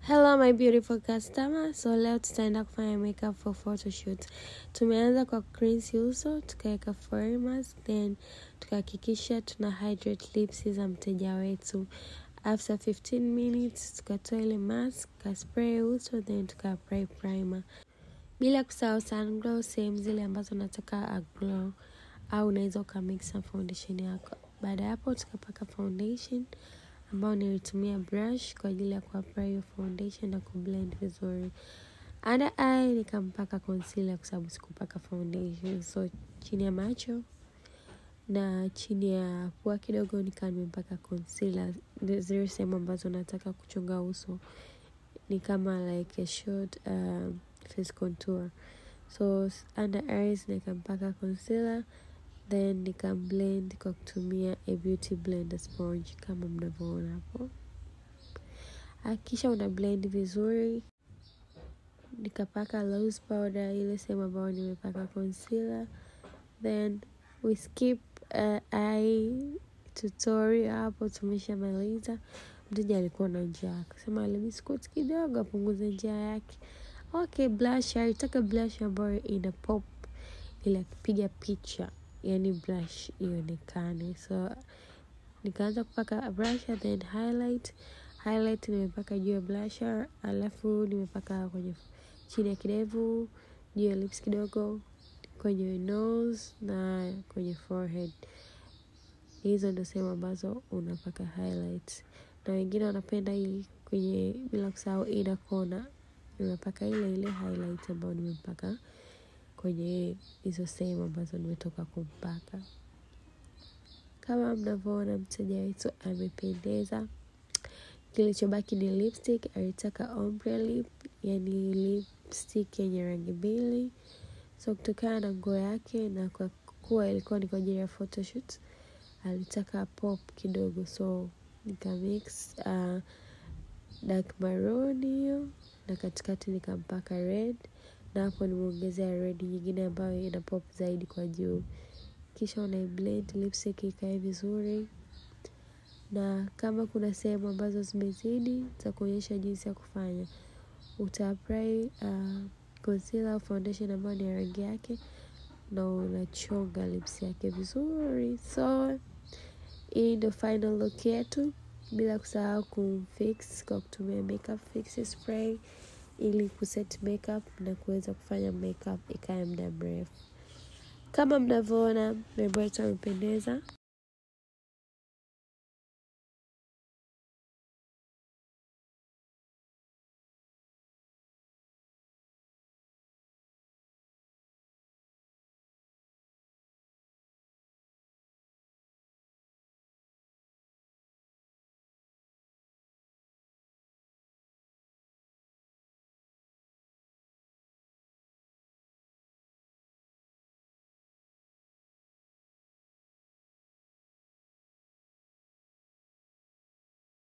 Hello my beautiful customer. So leo tutaenda kufanya makeup for photoshoot. Tumeanza kwa cleanse uso, tukaweka forehead mask, then tukahakikisha tuna hydrate lips za mteja wetu. After 15 minutes tukatoa ile mask, tukaspray uso, then tukaapply primer. Bila kusahau sunglow sehemu zile ambazo nataka aglow au unaweza ukamix na foundation yako. Baada ya hapo tukapaka foundation ambao nilitumia brush kwa ajili ya kuapply hiyo foundation na kublend vizuri. Under eye nikampaka concealer kwa sababu sikupaka foundation, so chini ya macho na chini ya pua kidogo nikawa nimepaka concealer, zile sehemu ambazo nataka kuchonga uso ni kama like a short uh, face contour. So under eyes nikampaka concealer then nikamblend kwa kutumia a beauty blender sponge kama mnavyoona hapo. Hakikisha una blend vizuri. Nikapaka loose powder ile sehemu ambayo nimepaka concealer, then we skip uh, eye tutorial hapo, tumeshamaliza. Mteja alikuwa na njaa akasema biscuit kidogo apunguze njaa yake. Okay, blush alitaka blush ambayo ina pop ili akipiga picha yani blush ionekane, so nikaanza kupaka blusher then highlight. Highlight nimepaka juu ya blusher, alafu nimepaka kwenye chini ya kidevu, juu ya lips kidogo, kwenye nose na kwenye forehead. Hizo ndo sehemu ambazo unapaka highlight, na wengine wanapenda hii kwenye, bila kusahau ina kona, nimepaka ile ile highlight ambayo nimepaka kwenye hizo sehemu ambazo nimetoka kumpaka. Kama mnavyoona mteja wetu amependeza. Kilichobaki ni lipstick. Alitaka ombre lip, yani lipstick yenye rangi mbili. So kutokana na nguo yake na kwa kuwa ilikuwa ni kwa ajili ya photoshoot, alitaka pop kidogo, so nikamix uh, dark maroon hiyo na katikati nikampaka red na hapo nimeongezea red nyingine ambayo ina pop zaidi kwa juu. Kisha una blend lipstick ikae vizuri, na kama kuna sehemu ambazo zimezidi za kuonyesha jinsi ya kufanya, uta apply uh, concealer au foundation ambayo ni rangi yake na unachonga lips yake vizuri. So hii ndio final look yetu, bila kusahau kumfix kwa kutumia makeup fix spray ili kuset makeup na kuweza kufanya makeup ikae muda mrefu. Kama mnavyoona mrembo wetu amependeza.